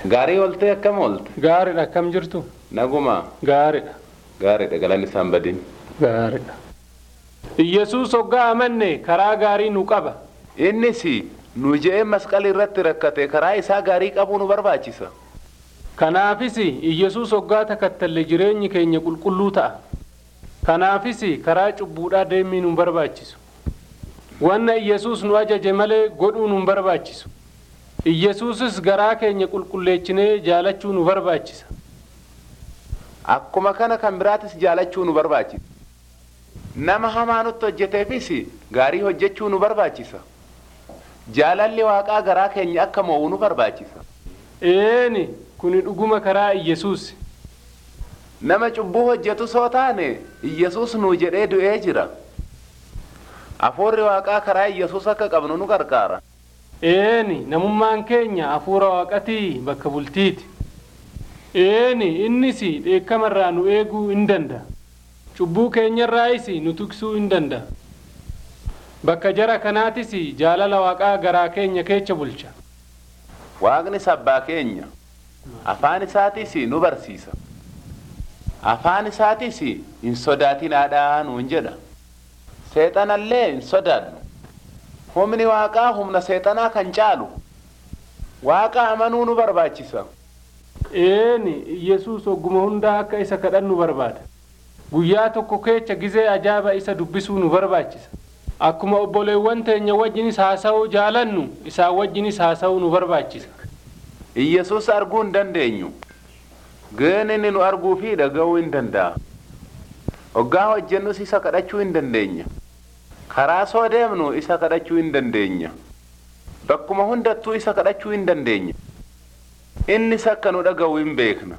Gaarii ooltee akkam oolte? Gaariidha akkam jirtu? Nagumaa. Gaariidha. Gaariidha galanni isaan badin. Gaariidha. Iyyasuus hoggaa amanne karaa gaarii nu qaba. Innis nu je'ee masqalii irratti rakkate karaa isaa gaarii qabuu nu barbaachisa. Kanaafis Iyyasuus hoggaa takkattalle jireenyi keenya qulqulluu ta'a. Kanaafis karaa cubbuudhaa deemuu nu barbaachisu. Wanna Iyyasuus nu ajaje malee godhuu nu barbaachisu. Iyyasuusis garaa keenya qulqulleessinee jaalachuu nu barbaachisa. Akkuma kana kan biraatis jaalachuu nu barbaachisa. Nama hamaa nutti hojjeteefis gaarii hojjechuu nu barbaachisa. Jaalalli waaqaa garaa keenya akka mo'u nu barbaachisa. Eeni kuni dhuguma karaa Iyyasuus. Nama cubbuu hojjetu soo taane Iyyasuus nuu jedhee du'ee jira. Afuurri waaqaa karaa Iyyasuus akka qabnu nu gargaara. Eeni namummaan keenya hafuura waaqatii bakka bultiiti. Eeni innis dheekkamarraa nu eeguu hin danda'a. Cubbuu keenyarraayis nu tuksuu hin danda'a. Bakka jara kanaatis jaalala waaqaa garaa keenya keessa bulcha. Waaqnis abbaa keenya. Afaan isaatis nu barsiisa. Afaan isaatis hin sodaatinaadhaa nuun jedha. Seexanallee hin sodaannu. Humni waaqaa humna seexanaa kan caalu. Waaqa amanuu nu barbaachisa. Eeni Iyyasuus ogguma hundaa akka isa kadhannu barbaada. Guyyaa tokko keessa gizee ajaa'iba isa dubbisuu nu barbaachisa. Akkuma obboleewwan teenya wajjinis haasa'uu jaalannu isaan wajjinis haasa'uu nu barbaachisa. Iyyasuus arguu hin dandeenyu. Geen inni nu arguu fi dhaga'uu hin danda'a. Hoggaa hojjennus isa kadhachuu hin dandeenya. Karaa soo deemnu isa kadhachuu hin dandeenya. Bakkuma hundattuu isa kadhachuu hin dandeenya. Innis akka nu dhaga'u hin beekna.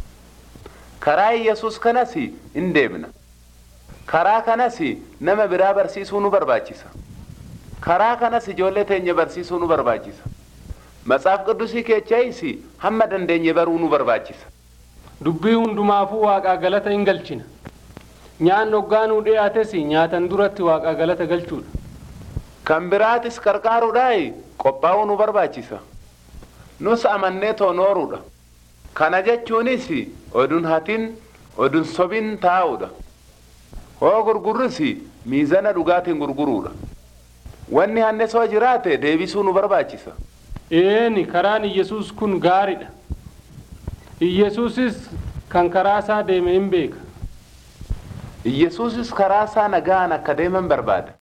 Karaa Iyyasuus kanas hin deemna. Karaa kanas nama biraa barsiisuu nu barbaachisa. Karaa kanas ijoollee teenya barsiisuu nu barbaachisa. Matsaaf qidusii keechayis hamma dandeenye baruu nu barbaachisa. Dubbii hundumaafuu waaqaa galata hin galchina. Nyaanni hoggaa nuu dhiyaates nyaatan duratti waaqaa galata galchuudha. Kan biraatis qarqaaruudhaa qophaa'uu nu barbaachisa. Nus amannee toonooruudha. Kana jechuunis odun hatin odun sobin taa'uudha. Hoo gurgurris miizana dhugaatiin gurguruudha. Wanni hanne soo jiraate deebisuu nu barbaachisa. Eeni karaan Iyyasuus kun gaariidha. Iyyasuusis kan karaa isaa deeme hin beeka. Iyyasuusis karaa isaa nagaan akka deeman barbaada.